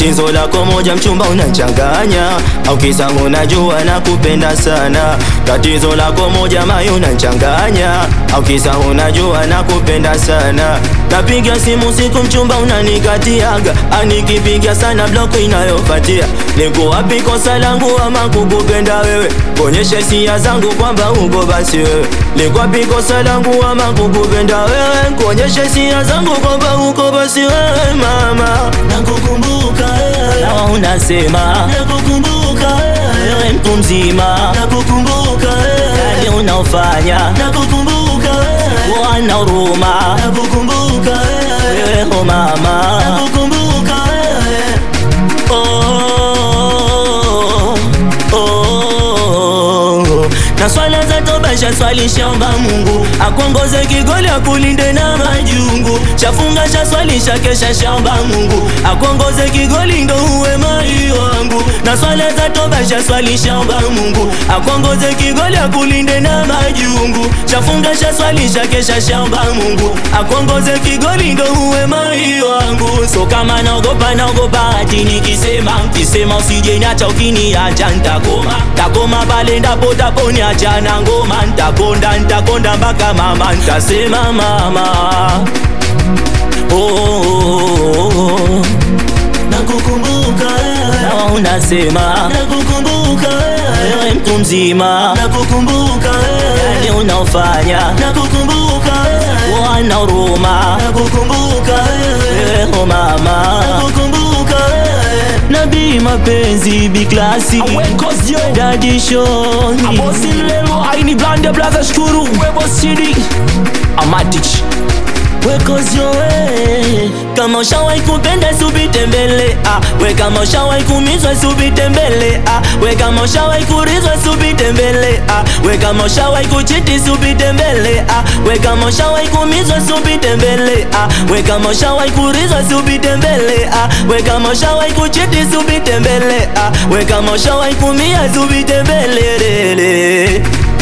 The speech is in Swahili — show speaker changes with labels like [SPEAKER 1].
[SPEAKER 1] tatizo lako moja mchumba unachanganya au kisa unajua na kupenda sana tatizo lako moja mayo unachanganya au kisa unajua na kupenda sana napiga simu siku mchumba unanikatiaga anikipiga sana block inayofatia niko wapi kosa langu ama kukupenda wewe kuonyesha hisia zangu kwamba uko basi wewe niko wapi kosa langu ama kukupenda wewe kuonyesha hisia zangu kwamba uko basi wewe mama
[SPEAKER 2] nakukumbuka wewe,
[SPEAKER 1] nawa unasema
[SPEAKER 2] nakukumbuka wewe,
[SPEAKER 1] wewe mtu mzima
[SPEAKER 2] nakukumbuka wewe,
[SPEAKER 1] yani unaofanya
[SPEAKER 2] nakukumbuka wewe,
[SPEAKER 1] wana huruma
[SPEAKER 2] nakukumbuka wewe,
[SPEAKER 1] wewe ho mama
[SPEAKER 2] nakukumbuka wewe,
[SPEAKER 1] oh, oh. na swala za toba shaswali shaomba Mungu akuongoze kigoli akulinde na majungu shafunga shaswali shakesha shaomba Mungu akuongoze kigoli ndo uwe mai wangu na swala za toba shaswali shaomba Mungu akuongoze kigoli akulinde na majungu shafunga shaswali shakesha shaomba Mungu akuongoze kigoli ndo uwe mai wangu so kama naogopa naogopa ati nikisema kisema usije niacha ukiniacha ntakoma takoma pale ndapo taponiacha na ngoma ntakonda ntakonda mpaka mama ntasema mama oh, oh, oh.
[SPEAKER 2] nakukumbuka wewe,
[SPEAKER 1] Nawa unasema
[SPEAKER 2] nakukumbuka wewe,
[SPEAKER 1] wewe mtu mzima
[SPEAKER 2] nakukumbuka wewe,
[SPEAKER 1] yani unaofanya
[SPEAKER 2] nakukumbuka wewe,
[SPEAKER 1] wana huruma
[SPEAKER 2] nakukumbuka wewe,
[SPEAKER 1] wewe ho mama
[SPEAKER 2] nakukumbuka wewe,
[SPEAKER 1] nabii mapenzi biklasi
[SPEAKER 3] Awekosyo
[SPEAKER 1] dadi shoni
[SPEAKER 3] Abosi lelo aini blande blaza shukuru Webo CD Amatich
[SPEAKER 1] wekozyo we kama ushawahi kupenda subite mbele ah. we kama ushawahi kumizwa subite mbele ah. we kama ushawahi kurizwa subite mbele ah. we kama ushawahi kuchiti subite mbele ah. we kama ushawahi kumizwa subite mbele ah. we kama ushawahi kurizwa subite mbele ah. we kama ushawahi kuchiti subite mbele ah. we kama ushawahi kumia subite mbele lele